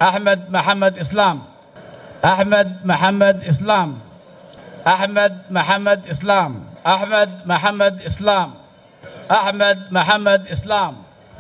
أحمد محمد إسلام أحمد محمد إسلام أحمد محمد إسلام أحمد محمد إسلام أحمد محمد إسلام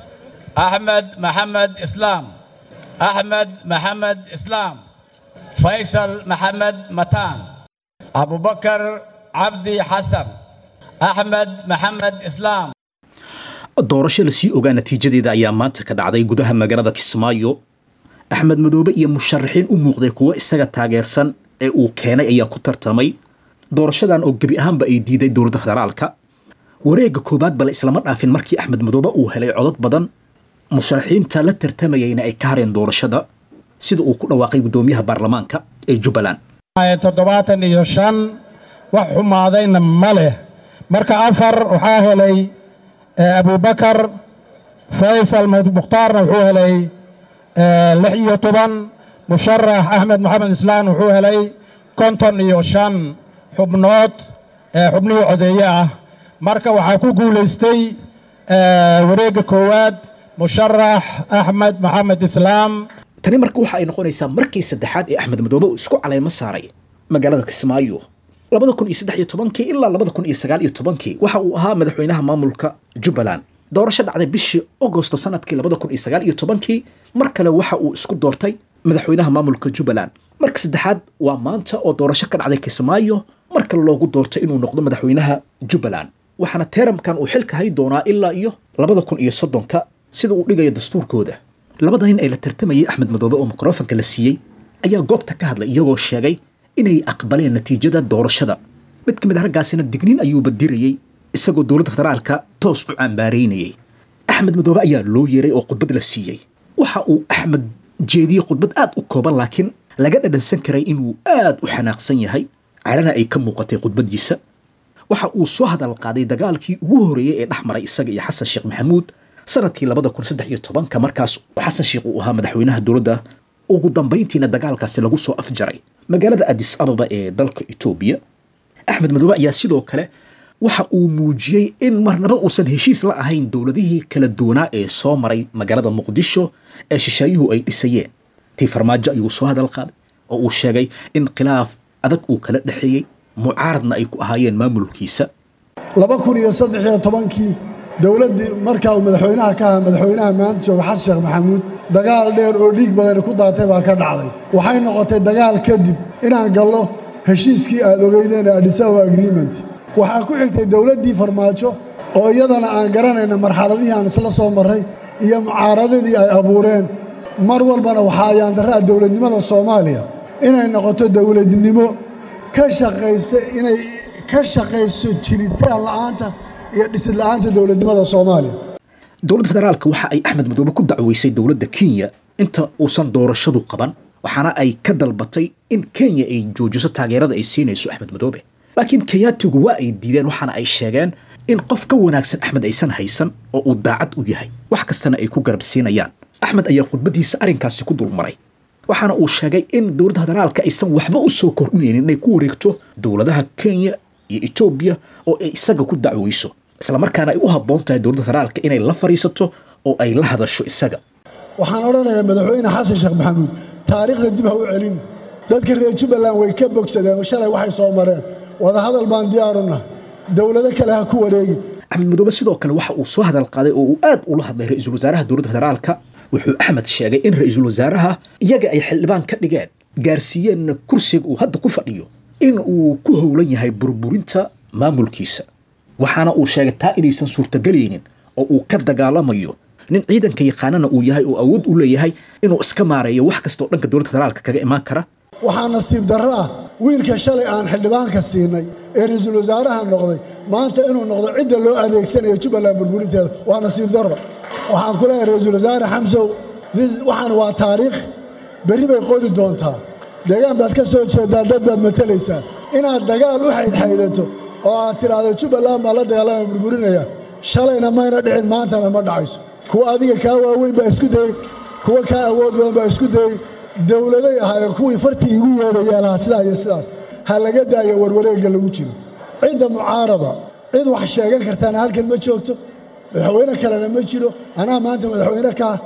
أحمد محمد إسلام أحمد محمد إسلام فيصل محمد متان أبو بكر عبدي حسن أحمد محمد إسلام doorasho lasii ogaa natiijadeeda ayaa maanta ka dhacday gudaha magaalada kismaayo axmed madoobe iyo musharaxiin u muuqday kuwo isaga taageersan ee uu keenay ayaa ku tartamay doorashadan oo gebi ahaanba ay diiday dowladda federaalka wareegga koowaad bale islama dhaafin markii axmed madoobe uu helay codod badan musharaxiinta la tartamayayna ay ka hareen doorashada sida uu ku dhawaaqay guddoomiyaha baarlamaanka ee jubbaland toddobaatan iyo shan wax xumaadayna ma leh marka afar waxaa helay abubakar faysal mukhtaarna wuxuu helay lix iyo toban musharax axmed maxamed islaan wuxuu helay konton iyo shan xubnood xubnihii codeeye ah marka waxaa ku guulaystay wareegga koowaad musharax axmed maxamed islaam tani marka waxa ay noqonaysaa markii saddexaad ee axmed madoobe uu isku caleymo saaray magaalada kismaayo labada kun iyo saddex iyo tobankii ilaa labada kun iyo sagaal iyo tobankii waxa uu ahaa madaxweynaha maamulka jubbaland doorasho dhacday bishii agosto sanadkii labada kun iyo sagaal iyo tobankii mar kale waxa uu isku doortay madaxweynaha maamulka jubbaland marka saddexaad waa maanta oo doorasho ka dhacday kismaayo mar kale loogu doortay inuu noqdo madaxweynaha jubbaland waxaana teeramkan uu xilka hay doonaa ilaa iyo labada kun iyo soddonka sida uu dhigayo dastuurkooda labada nin ee la tartamayay axmed madoobe oo mikrofanka la siiyey ayaa goobta ka hadlay iyagoo sheegay inay aqbaleen natiijada doorashada mid ka mid a raggaasina digniin ayuuba dirayey isagoo dowladda federaalka toos u cambaaraynayay axmed madoobe ayaa loo yeeray oo khudbad la siiyey waxa uu axmed jeediyey khudbad aad u kooban laakiin laga dhadhansan karay inuu aad u xanaaqsan yahay carana ay ka muuqatay khudbaddiisa waxa uu soo hadal qaaday dagaalkii ugu horreeyey ee dhex maray isaga iyo xasan sheekh maxamuud sanadkii labada kun saddex iyo tobanka markaas xasan sheekh uu ahaa madaxweynaha dowladda ugu dambayntiina dagaalkaasi lagu soo afjaray magaalada adis ababa ee dalka etoobiya axmed madoobe ayaa sidoo kale waxa uu muujiyey in marnaba uusan heshiis la ahayn dowladihii kala duwanaa ee soo maray magaalada muqdisho ee shisheeyuhu ay dhisayeen tii farmaajo ayuu soo hadal qaaday oo uu sheegay in khilaaf adag uu kala dhexeeyey mucaaradna ay ku ahaayeen maamulkiisa laba kun iyo saddex iyo tobankii dowladdii markaa uu madaxweynaha ka ahaa madaxweynaha maanta jooga xasan sheekh maxamuud dagaal dheer oo dhiig badani ku daatay baa ka dhacday waxay noqotay dagaal kadib inaan gallo heshiiskii aad ogeydeen ee adhisawa agreement waxaa ku xigtay dowladdii farmaajo oo iyadana aan garanayna marxaladihii aan isla soo marray iyo mucaaradadii ay abuureen mar walbana waxaa ayaandarraa dowladnimada soomaaliya inay noqoto dowladnimo ka shaqaysa inay ka shaqayso jiritaan la'aanta iyo dhisid la'aanta dowladnimada soomaaliya dowladda federaalka waxa ay axmed madoobe ku dacweysay dowladda kenya inta uusan doorashadu qaban waxaana ay ka dalbatay in kenya ay joojiso taageerada ay siinayso axmed madoobe laakiin kenyaatigu waa ay diideen waxaana ay sheegeen in qof ka wanaagsan axmed aysan haysan oo uu daacad u yahay wax kastana ay ku garab siinayaan axmed ayaa khudbaddiisa arrinkaasi ku dulmaray waxaana uu sheegay in dowladda federaalka aysan waxba u soo kordhinaynin inay ku wareegto dowladaha kenya iyo etoobiya oo ay isaga ku dacweyso islamarkaana ay u habboon tahay dowladda federaalka inay la fadhiisato oo ay la hadasho isaga waxaan odhanayaa madaxweyne xasan sheekh maxamuud taariikhda dib ha u celin dadka reer jubbaland way ka bogsadeen shalay waxay soo mareen wadahadal baan diyaaruna dowlado kale ha ku wareegi axmed madoobe sidoo kale waxa uu soo hadal qaaday oo uu aad ula hadlay ra-iisul wasaaraha dowladda federaalka wuxuu axmed sheegay in ra-iisul wasaaraha iyaga ay xildhibaan ka dhigeen gaarsiiyeenna kursiga uu hadda ku fadhiyo in uu ku howlan yahay burburinta maamulkiisa waxaana uu sheegay taa inaysan suurtagelaynin oo uu ka dagaalamayo nin ciidanka yaqaanana uu yahay oo awood u leeyahay inuu iska maareeyo wax kastoo dhanka dowladda federaalka kaga imaan kara waxaa nasiib darro ah wiilka shalay aan xildhibaanka siinay ee ra-iisul wasaaraha noqday maanta inuu noqdo cidda loo adeegsanayo jubbaland burburinteeda waa nasiib darro waxaan ku leeyahay ra-iisul wasaare xamsow waxaan waa taariikh berri bay qodi doontaa deegaan baad ka soo jeedaa dad baad matalaysaa inaad dagaal u xaydxaydato oo aad tidhaahdo jubbaland baa la dagaalama burburinaya shalayna mayna dhicin maantana ma dhacayso kuwa adiga kaa waaweyn baa isku dayey kuwa kaa awood badan baa isku dayey dowladay ahaayeen kuwii fartii igu yeedhaya lahaa sidaa iyo sidaas ha laga daayo warwareegga lagu jiro cidda mucaarada cid wax sheegan kartaana halkan ma joogto madaxweyne kalena ma jiro anaa maanta madaxweyne kaa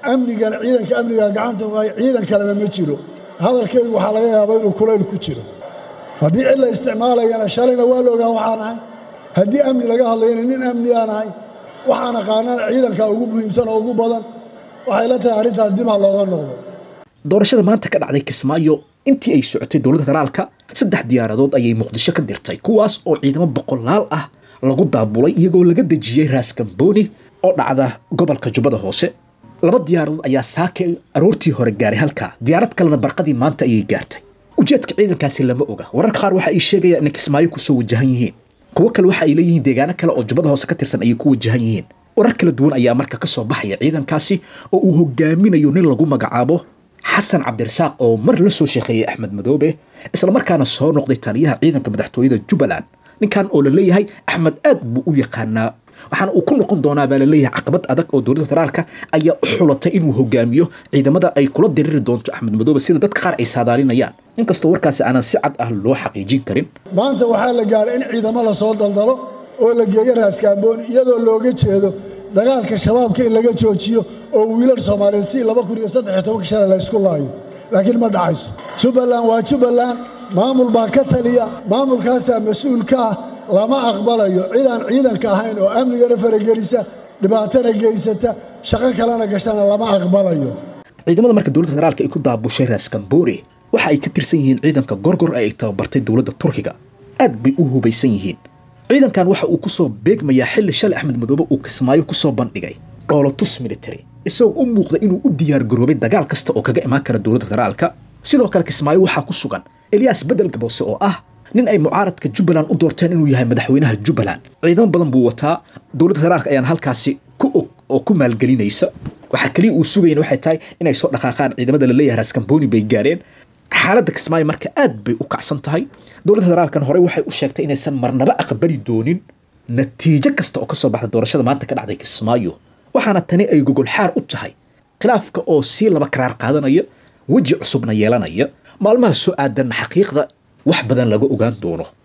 amnigana ciidanka amniga gacanta ku hay ciidan kalena ma jiro hadalkaygu waxaa laga yaabaa inuu kulayl ku jiro haddii cid la isticmaalayana shalayna waa la ogaa waxaan ahay haddii amni laga hadlayana nin amni aan ahay waxaan aqaanana ciidanka ugu muhiimsan oo ugu badan waxay la tahay arrintaas dib ha looga noqdo doorashada maanta ka dhacday kismaayo intii ay socotay dowladda federaalka saddex diyaaradood ayay muqdisho ka dirtay kuwaas oo ciidamo boqolaal ah lagu daabulay iyagoo laga dejiyey raaskambooni oo dhacda gobolka jubbada hoose laba diyaaradood ayaa saaka aroortii hore gaaray halkaa diyaarad kalena barqadii maanta ayay gaartay ujeedka ciidankaasi lama oga wararka qaar waxa ay sheegayaan inay kismaayo kusoo wajahan yihiin kuwo kale waxa ay leeyihiin deegaano kale oo jubbada hoose ka tirsan ayay ku wajahan yihiin warar kala duwan ayaa marka ka soo baxaya ciidankaasi oo uu hogaaminayo nin lagu magacaabo xasan cabdirasaaq oo mar la soo sheekeeyey axmed madoobe islamarkaana soo noqday taliyaha ciidanka madaxtooyada jubbaland ninkan oo la leeyahay axmed aad buu u yaqaanaa waxaana uu ku noqon doonaa baa la leeyahay caqabad adag oo dowladda federaalka ayaa u xulatay inuu hogaamiyo ciidamada ay kula diriri doonto axmed madoobe sida dadka qaar ay saadaalinayaan inkastoo warkaasi aanan si cad ah loo xaqiijin karin maanta waxaa la gaaray in ciidamo la soo daldalo oo la geeyo raaskaambooni iyadoo looga jeedo dagaalka shabaabka in laga joojiyo oo wiilal soomaaliyeed si laba kun iyo saddex iyo tobanka shalay la ysku laayo laakiin ma dhacayso jubbaland waa jubbaland maamul baa ka taliya maamulkaasaa mas-uul ka ah lama aqbalayo cid aan ciidanka ahayn oo amnigana faragelisa dhibaatana geysata shaqo kalena gashana lama aqbalayo ciidamada marka dowladda federaalka ay ku daabushay raaskamboore waxa ay ka tirsan yihiin ciidanka gorgor ee ay tababartay dowladda turkiga aad bay u hubaysan yihiin ciidankan waxa uu kusoo beegmayaa xilli shalay axmed madoobe uu kismaayo kusoo bandhigay dhoolotus military isagoo u muuqda inuu u diyaar garoobay dagaal kasta oo kaga imaan kara dowladda federaalka sidoo kale kismaayo waxaa ku sugan eliyas bedel gaboose oo ah nin ay mucaaradka jubbaland u doorteen inuu yahay madaxweynaha jubbaland ciidamo badan buu wataa dowladda federaalka ayaan halkaasi ku og oo ku maalgelinaysa waxaa kaliya uu sugayan waxay tahay inay soo dhaqaaqaan ciidamada la leeyahay raaskambooni bay gaareen xaaladda kismaayo marka aad bay u kacsan tahay dowladda federaalkan horey waxay u sheegtay inaysan marnaba aqbali doonin natiijo kasta oo kasoo baxda doorashada maanta ka dhacday kismaayo waxaana tani ay gogol xaar u tahay khilaafka oo sii laba karaar qaadanaya weji cusubna yeelanaya maalmaha soo aadanna xaqiiqda wax badan laga ogaan doono